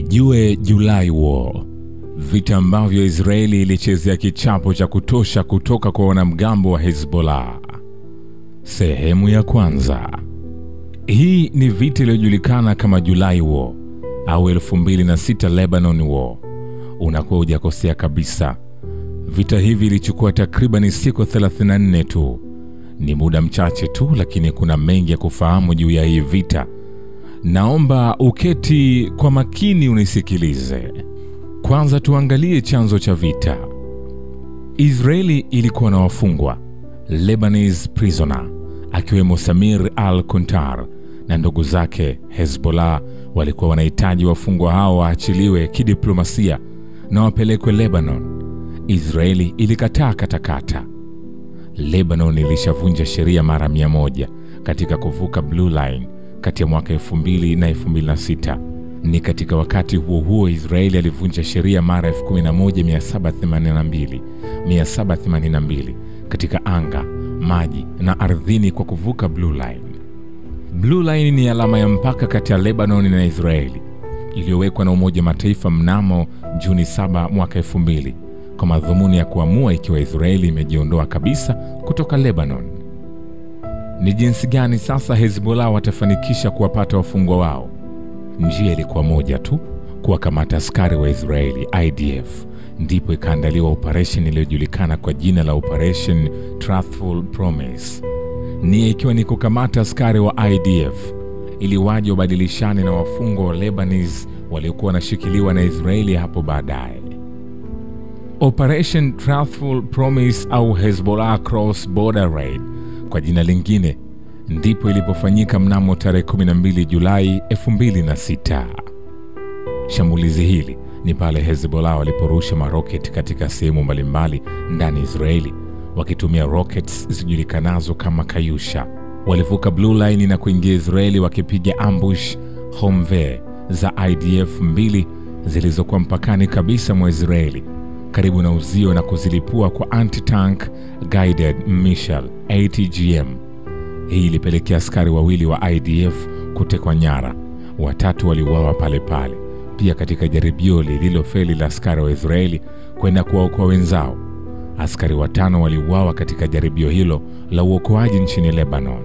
Ijue Julai War, vita ambavyo Israeli ilichezea kichapo cha kutosha kutoka kwa wanamgambo wa Hezbollah. Sehemu ya kwanza. Hii ni vita iliyojulikana kama Julai War au 2006 Lebanon War. Unakuwa hujakosea kabisa. Vita hivi ilichukua takribani siku 34 tu. Ni muda mchache tu, lakini kuna mengi ya kufahamu juu ya hii vita. Naomba uketi kwa makini unisikilize. Kwanza tuangalie chanzo cha vita. Israeli ilikuwa na wafungwa Lebanese prisoner akiwemo Samir al-Kuntar na ndugu zake Hezbollah walikuwa wanahitaji wafungwa hao waachiliwe kidiplomasia na wapelekwe Lebanon. Israeli ilikataa katakata. Lebanon ilishavunja sheria mara mia moja katika kuvuka Blue Line kati ya mwaka 2000 na 2006. Ni katika wakati huo huo Israeli alivunja sheria mara 11782 782 katika anga, maji na ardhini kwa kuvuka Blue Line. Blue Line ni alama ya mpaka kati ya Lebanon na Israeli iliyowekwa na Umoja wa Mataifa mnamo Juni 7 mwaka 2000 kwa madhumuni ya kuamua ikiwa Israeli imejiondoa kabisa kutoka Lebanon. Ni jinsi gani sasa Hezbollah watafanikisha kuwapata wafungwa wao? Njia ilikuwa moja tu, kuwakamata askari wa Israeli IDF. Ndipo ikaandaliwa operesheni iliyojulikana kwa jina la Operation Truthful Promise, nia ikiwa ni kukamata askari wa IDF ili waje wabadilishane na wafungwa wa Lebanese waliokuwa wanashikiliwa na Israeli hapo baadaye. Operation Truthful Promise au Hezbollah Cross Border Raid kwa jina lingine ndipo ilipofanyika mnamo tarehe 12 Julai 2006. Shambulizi hili ni pale Hezbollah waliporusha maroketi katika sehemu mbalimbali ndani ya Israeli wakitumia rockets zijulikanazo kama Kayusha. Walivuka Blue Line na kuingia Israeli wakipiga ambush Humvee za IDF mbili zilizokuwa mpakani kabisa mwa Israeli karibu na uzio na kuzilipua kwa anti-tank guided missile ATGM. Hii ilipelekea askari wawili wa IDF kutekwa nyara, watatu waliuawa pale pale. Pia katika jaribio lililofeli la askari wa Israeli kwenda kuwaokoa wenzao, askari watano waliuawa katika jaribio hilo la uokoaji nchini Lebanon.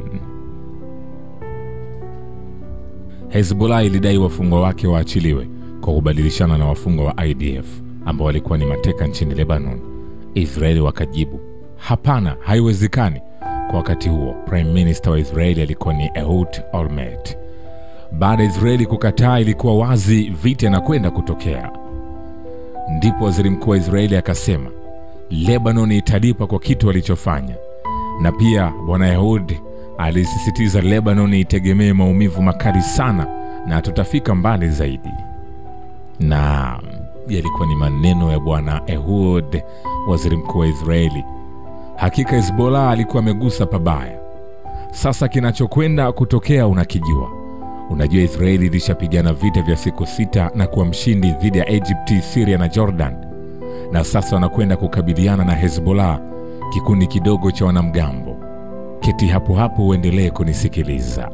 Hezbollah ilidai wafungwa wake waachiliwe kwa kubadilishana na wafungwa wa IDF ambao walikuwa ni mateka nchini Lebanon. Israeli wakajibu hapana, haiwezekani. Kwa wakati huo prime minister wa Israeli alikuwa ni Ehud Olmert. Baada ya Israeli kukataa, ilikuwa wazi vita inakwenda kutokea. Ndipo waziri mkuu wa Israeli akasema Lebanon italipa kwa kitu walichofanya, na pia bwana Ehud alisisitiza Lebanon itegemee maumivu makali sana na tutafika mbali zaidi. Na yalikuwa ni maneno ya bwana Ehud, waziri mkuu wa Israeli. Hakika Hezbollah alikuwa amegusa pabaya. Sasa kinachokwenda kutokea unakijua. Unajua Israeli ilishapigana vita vya siku sita na kuwa mshindi dhidi ya Egypti, Syria na Jordan, na sasa wanakwenda kukabiliana na Hezbollah, kikundi kidogo cha wanamgambo. Keti hapo hapo uendelee kunisikiliza.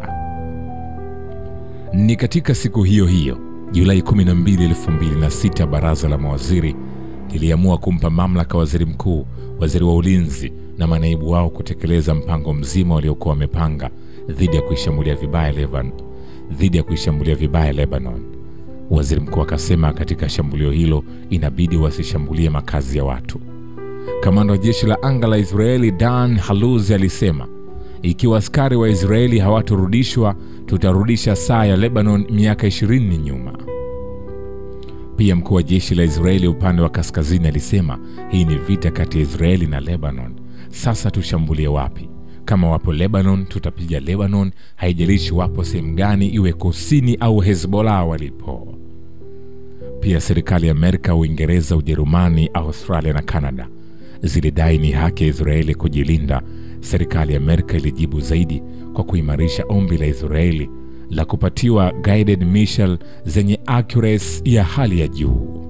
Ni katika siku hiyo hiyo Julai 12, 2006, baraza la mawaziri liliamua kumpa mamlaka waziri mkuu, waziri wa ulinzi na manaibu wao kutekeleza mpango mzima waliokuwa wamepanga dhidi ya kuishambulia vibaya Lebanon, dhidi ya kuishambulia vibaya Lebanon. Waziri mkuu akasema katika shambulio hilo inabidi wasishambulie makazi ya watu. Kamanda wa jeshi la anga la Israeli Dan Haluzi alisema ikiwa askari wa Israeli hawatorudishwa tutarudisha saa ya Lebanon miaka 20 nyuma. Pia mkuu wa jeshi la Israeli upande wa kaskazini alisema hii ni vita kati ya Israeli na Lebanon. Sasa tushambulie wapi? Kama wapo Lebanon, tutapiga Lebanon, haijalishi wapo sehemu gani, iwe kusini au Hezbollah walipo. Pia serikali ya Amerika, Uingereza, Ujerumani, Australia na Kanada zilidai ni haki ya Israeli kujilinda. Serikali ya Amerika ilijibu zaidi kwa kuimarisha ombi la Israeli la kupatiwa guided missile zenye accuracy ya hali ya juu.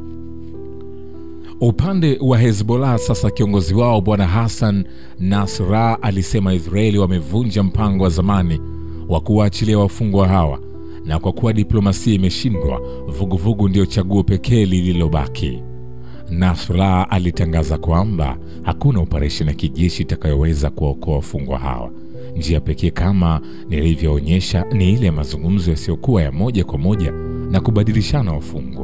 Upande wa Hezbollah sasa, kiongozi wao bwana Hassan Nasrallah alisema Israeli wamevunja mpango wa zamani wa kuwaachilia wafungwa hawa na kwa kuwa diplomasia imeshindwa, vuguvugu ndio chaguo pekee lililobaki. Nasrallah alitangaza kwamba hakuna operesheni ya kijeshi itakayoweza kuwaokoa wafungwa hawa. Njia pekee kama nilivyoonyesha ni ile ya mazungumzo yasiyokuwa ya moja kwa moja na kubadilishana wafungwa.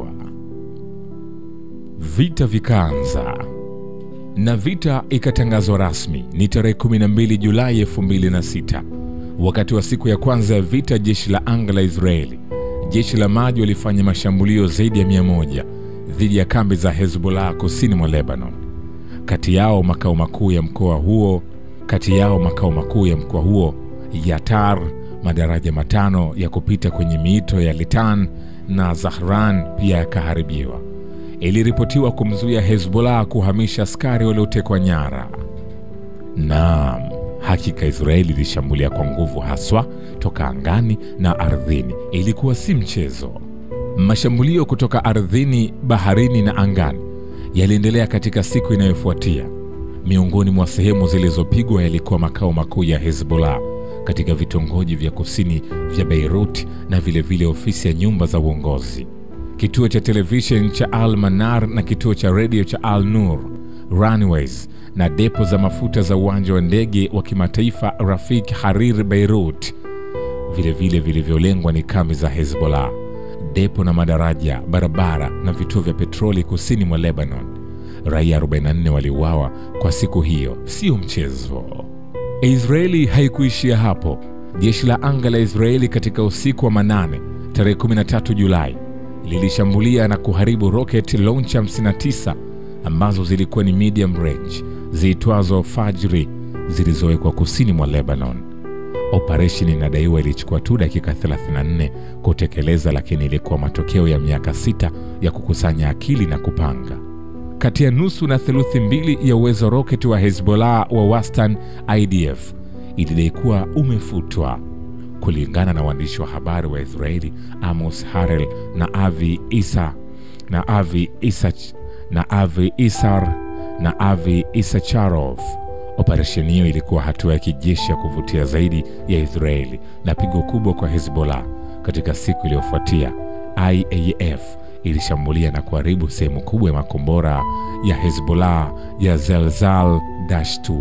Vita vikaanza na vita ikatangazwa rasmi ni tarehe 12 Julai 2006. Wakati wa siku ya kwanza ya vita, jeshi la anga la Israeli, jeshi la maji walifanya mashambulio zaidi ya mia moja dhidi ya kambi za Hezbollah kusini mwa Lebanon. Kati yao makao makuu ya mkoa huo kati yao makao makuu ya mkoa huo Yatar, madaraja matano ya kupita kwenye mito ya Litan na Zahran pia yakaharibiwa. Iliripotiwa kumzuia Hezbollah kuhamisha askari waliotekwa nyara. Naam, hakika Israeli ilishambulia kwa nguvu, haswa toka angani na ardhini. Ilikuwa si mchezo. Mashambulio kutoka ardhini, baharini na angani yaliendelea katika siku inayofuatia. Miongoni mwa sehemu zilizopigwa yalikuwa makao makuu ya Hezbollah katika vitongoji vya kusini vya Beirut na vilevile vile ofisi ya nyumba za uongozi, kituo cha televishen cha Al Manar na kituo cha redio cha Al Nur, runways na depo za mafuta za uwanja wa ndege wa kimataifa Rafik Harir Beirut. Vilevile vilivyolengwa ni kambi za Hezbollah, depo na madaraja, barabara na vituo vya petroli kusini mwa Lebanon. Raia 44 waliuawa kwa siku hiyo, sio mchezo. Israeli haikuishia hapo. Jeshi la anga la Israeli katika usiku wa manane tarehe 13 Julai lilishambulia na kuharibu rocket launcher 59 ambazo zilikuwa ni medium range ziitwazo Fajri zilizowekwa kusini mwa Lebanon. Operesheni inadaiwa ilichukua tu dakika 34 kutekeleza, lakini ilikuwa matokeo ya miaka sita ya kukusanya akili na kupanga. Kati ya nusu na theluthi mbili ya uwezo wa roketi wa Hezbollah wa wastani, IDF ilidai kuwa umefutwa, kulingana na waandishi wa habari wa Israeli Amos Harel na Avi Isa na Avi Isach na Avi Isar na Avi Isacharov. Operesheni hiyo ilikuwa hatua ya kijeshi ya kuvutia zaidi ya Israeli na pigo kubwa kwa Hezbollah. Katika siku iliyofuatia, IAF ilishambulia na kuharibu sehemu kubwa ya makombora ya Hezbollah ya Zelzal Dash 2.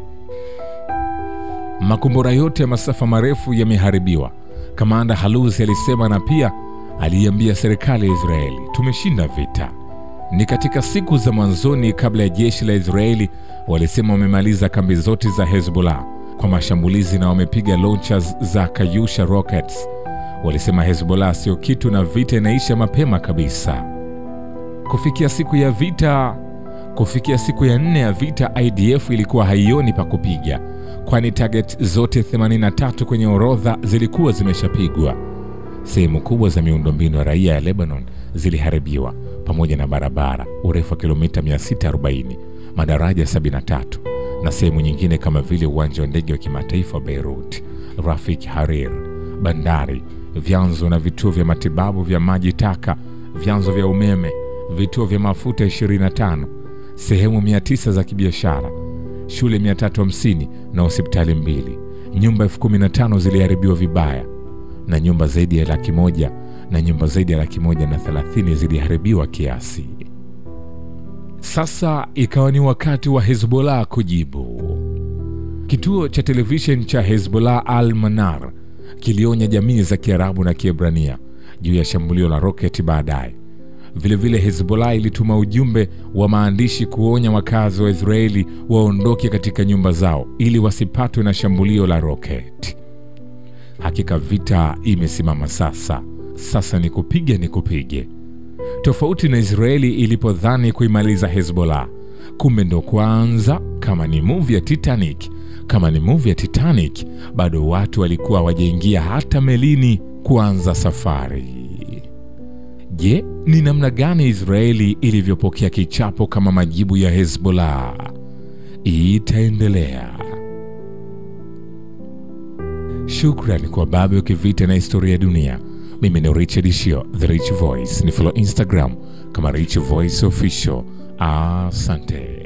Makombora yote ya masafa marefu yameharibiwa, kamanda Haluzi alisema, na pia aliiambia serikali ya Israeli, tumeshinda vita. Ni katika siku za mwanzoni kabla ya jeshi la Israeli walisema wamemaliza kambi zote za Hezbollah kwa mashambulizi na wamepiga launchers za Kayusha rockets. Walisema Hezbollah sio kitu na vita inaisha mapema kabisa. Kufikia siku ya vita, kufikia siku ya nne ya vita, IDF ilikuwa haioni pa kupiga, kwani target zote 83 kwenye orodha zilikuwa zimeshapigwa. Sehemu kubwa za miundombinu ya raia ya Lebanon ziliharibiwa pamoja na barabara urefu wa kilomita 640, madaraja 73 na sehemu nyingine kama vile uwanja wa ndege wa kimataifa wa Beirut, Rafik Harir, bandari, vyanzo na vituo vya matibabu vya maji taka, vyanzo vya umeme, vituo vya mafuta 25, sehemu 900 za kibiashara, shule 350 na hospitali mbili. Nyumba elfu kumi na tano ziliharibiwa vibaya na nyumba zaidi ya laki moja na nyumba zaidi ya laki moja na thelathini ziliharibiwa kiasi. Sasa ikawa ni wakati wa Hezbollah kujibu. Kituo cha televishen cha Hezbollah Al Manar kilionya jamii za Kiarabu na Kiebrania juu ya shambulio la roketi baadaye. Vilevile Hezbollah ilituma ujumbe wa maandishi kuonya wakazi wa Israeli waondoke katika nyumba zao ili wasipatwe na shambulio la roketi. Hakika vita imesimama sasa. Sasa ni kupiga ni kupige. Tofauti na Israeli ilipodhani kuimaliza Hezbollah, kumbe ndo kwanza. Kama ni movie ya Titanic, kama ni movie ya Titanic, bado watu walikuwa hawajaingia hata melini kuanza safari. Je, ni namna gani Israeli ilivyopokea kichapo kama majibu ya Hezbollah? Itaendelea. Shukrani kwa Babu ya Kivita na Historia ya Dunia. Mimi ni Richard Shio, The Rich Voice. Ni follow Instagram kama Rich Voice Official. Asante.